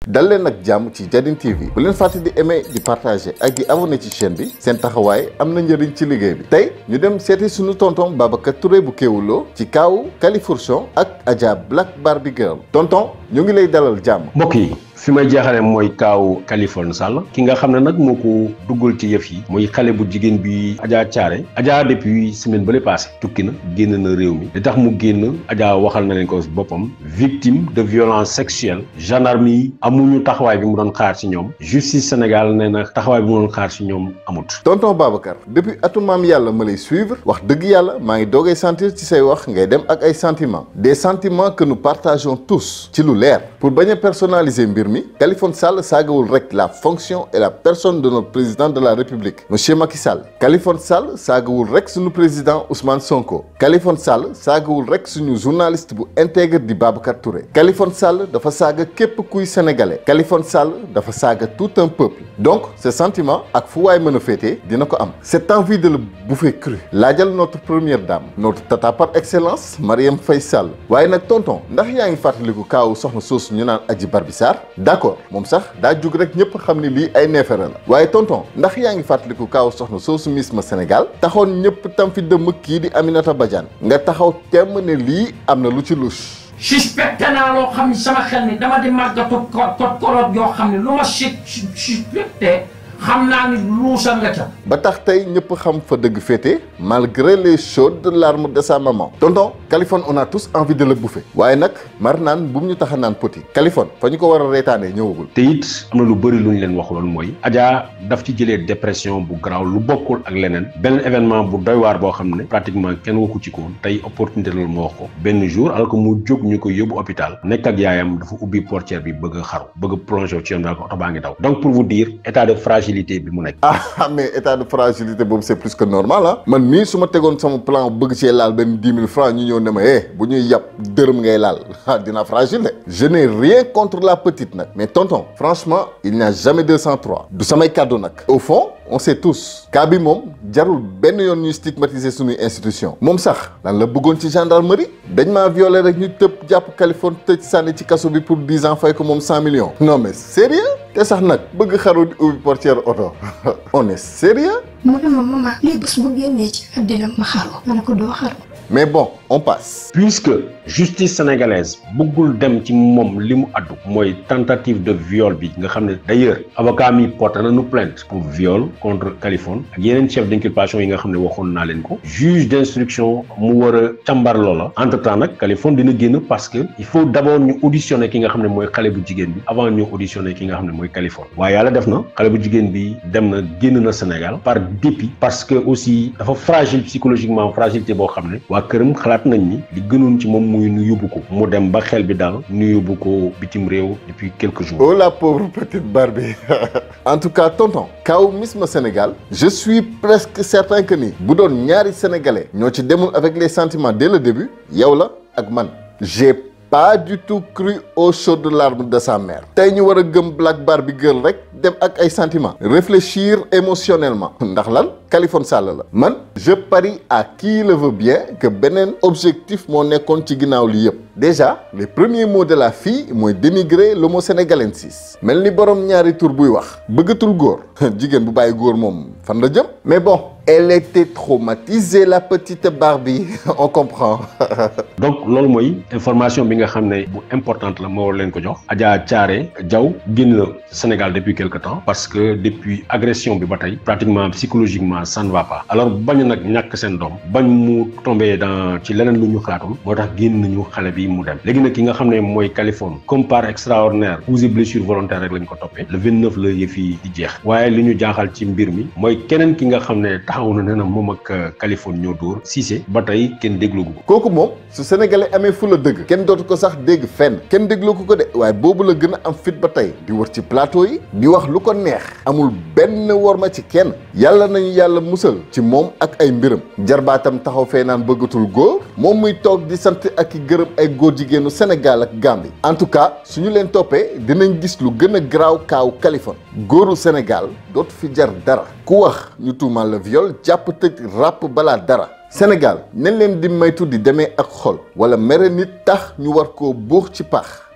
dal leen ak jàmm ci Jadin TV bu leen fàtte di aimer di partager ak di abonné ci chaîne bi seen taxawaay am na njëriñ ci liggéey bi tey ñu dem seeti suñu tonton Babacar Touré bu Kéwoulo ci kaawu Califourchon ak Adja Black Barbie Girl tonton ñu ngi lay dalal jàmm. mbokk yi fi may jeexale mooy kaaw Kaliphone Sall ki nga xam ne nag moo ko duggal ci yëf yi muy xale bu jigéen bi Adja Thiaré Adja depuis semaine ba le passé tukki na génn na réew mi li tax mu génn Adja waxal na leen ko boppam victime de violence sexuelle gendarme yi amuñu taxawaay bi mu doon xaar ci ñoom justice Sénégal nee na taxawaay bi mu doon xaar ci ñoom amut. tonton Babacar depuis atu maam yàlla ma lay suivre wax dëgg yàlla maa ngi doogay sentir ci say wax ngay dem ak ay sentiments des sentiments que nous partageons tous ci lu leer pour bañ a personnaliser mbir mi Kaliphone Sall saagawul rek la fonction et la personne de notre président de la République monsieur Macky Sall Kaliphone Sall saagawul rek suñu président Ousmane Sonko Kaliphone Sall saagawul rek suñu journaliste bu intègre di Babacar Touré Kaliphone Sall dafa saaga képp kuy sénégalais Kaliphone Sall dafa saaga tout un peuple donc ce sentiment ak fu waay mën a féetee dina ko am cette envie de le bouffer cru laajal notre première dame notre tata par excellence Marième Faye Sall waaye nag tonton ndax yaa ngi fàttaliku kaawu soxna soosu ñu naan Adji Barbi Sarr d'accord moom sax daa jug rek ñëpp xam ni lii ay neefere la waaye tonton ndax yaa ngi fàttaliku kaawu soxna soosu Miss ma Sénégal taxoon ñëpp tam fi dëmm kii di Aminata Badiane nga taxaw temm ne lii am na lu ci louche. suspecté naa loo xam ni sama xel ni dama di màggatu ko kot korot yoo xam ne lu ma si suspecté xam naa ni luusa nga ca. ba tax tey ñëpp xam fa dëgg féete malgré les chaudes larmes de sa maman. tonton Kaliphone on a tous envie de le bouffer. waaye nag mar naan bu mu ñu tax a naan poti. Kaliphone fa ñu ko war a reetaanee ñëwagul. te it am na lu bëri lu ñu leen waxuloon mooy. Adja daf ci jëlee dépression bu garaaw lu bokkul ak leneen. benn événement bu doy waar boo xam ne. pratiquement kenn waxu ci ko tey opportunité la mu wax ko. benn jour alors que mu jóg ñu ko yóbbu hôpital. nekk ak yaayam dafa ubbi portière bi bëgg a xaru. bëgg a plongé ci yoon daal ko oto baa ngi daw. donc pour vous dire état de fragilité bi mu nekk. ah mais état de fragilité boobu c'est plus que normal ah. man mii su ma tegoon sama plan bëgg cee laal benn dix mille francs ñu ñëw ne ma eh bu ñuy yàpp dërëm ngay laal ah dina fragile de. je n'ai rien contre la petite nag. mais tonton franchement il n'y a jamais 203. du samay kàddu nag. au fond on sait tous. cas bi moom jarul benn yoon ñuy stigmatiser suñuy institution. moom sax lan la bëggoon ci gendarmerie. dañ maa violé rek ñu tëb jàpp Kaliphone tëj sànni ci kaso bi pour dix ans fay ko moom cent millions. non mais sérieux te sax nag bëgg xaru di ubbi portière oto on est sérieux mu ne ma maman lii bés bu génnee ci àddina ma xaru ma ne ko doo xaru mais bon on passe puisque justice sénégalaise bëggul dem ci moom li mu addu mooy tentative de viol bi nga xam ne d'ailleurs avocat mi porté nañu plainte pour viol contre Kaliphone ak yeneen chef d'inculpation yi nga xam ne waxoon naa leen ko juge d'instruction mu war a càmbar loola entre temps nag Kaliphone dina génn parce que il faut d'abord ñu auditionner ki nga xam ne mooy xale bu jigéen bi avant ñu auditionner ki nga xam ne mooy Kaliphone waaye yàlla def na xale bu jigéen bi dem na génn na Sénégal par dépit parce que aussi dafa fragile psychologiquement fragilité boo xam ne waa këram xalaat nañ ni li gënoon ci moom muy nu yóbbu ko mu dem ba xel bi daal nu yóbbu ko bitim réew depuis quelques jours. oh la pauvre petite Barbie en tout cas tonton kaw Miss ma Sénégal je suis presque certain que ni bu doon ñaari sénégalais ñoo ci demul avec les sentiments dès le début yow la ak man j'ai pas du tout cru aux chaudes larmes de sa mère tey ñu war a gëm Black Barbie Girl rek dem ak ay sentiments réfléchir émotionnellement ndax lan Kaliphone Sall la man je parie à qui le veut bien que beneen objectif moo nekkoon ci ginnaaw li yëpp déjà les premiers mots de la fille mooy dénigrer l'homo sénégalensis mel ni borom ñaari tur buy wax bëggatul góor jigéen bu bàyyi góor moom fan la jëm mais bon elle était traumatisée la petite Barbie on comprend donc loolu mooy information bi nga xam ne bu importante la moo war leen ko jox Adja Thiaré Diaw génn na Sénégal depuis quelque temps parce que depuis agression bi ba tey pratiquement psychologiquement ça ne va pas alors bañ nag ñàkk seen doom bañ mu tombé dans ci leneen lu ñu xalaatul moo tax génn nañu xale bi mu dem léegi nag ki nga xam ne mooy Kaliphone comme par extraordinaire coups et blessure volontaire rek lañ ko toppee le 29 la yëf yi di jeex waaye li ñu jaaxal ci mbir mi mooy keneen ki nga xam ne taxaw na ne na moom ak Kaliphone ñoo dóor Cissé ba tey kenn déglu ko kooku moom su sénégalais amee fu la dëgg kenn dootu ko sax dégg fenn kenn déglu ko ko de waaye boobu la gën a am fit ba tey di wër ci plateau yi di wax lu ko neex amul benn worma ci kenn yàlla nañu yàlla musal ci moom ak ay mbiram jarbaatam taxaw fee naan bëggatul góor moom muy toog di sant ak i gërëm ay góor jigéenu Sénégal ak Gambie en tout cas suñu leen toppee dinañ gis lu gën a garaaw kaaw Kaliphone góoru Sénégal dootu fi jar dara ku wax ñu tuumal la viol jàpp tëj ràpp balaa dara Sénégal nañ leen di maytu di demee ak xol wala mere nit tax ñu war koo buux ci pax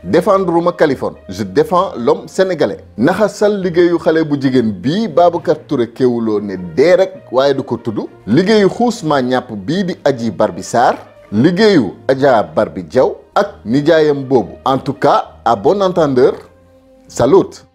défendre ma Kaliphone je défends l'homme sénégalais naxasal liggéeyu xale bu jigéen bii Babacar Touré kéwuloo ne dee rek waaye du ko tudd liggéeyu xuus maa ñàpp bii di Adji Barbi Sarr liggéeyu Adja Barbi Diaw ak nijaayam boobu en tout cas à bon entendeur salut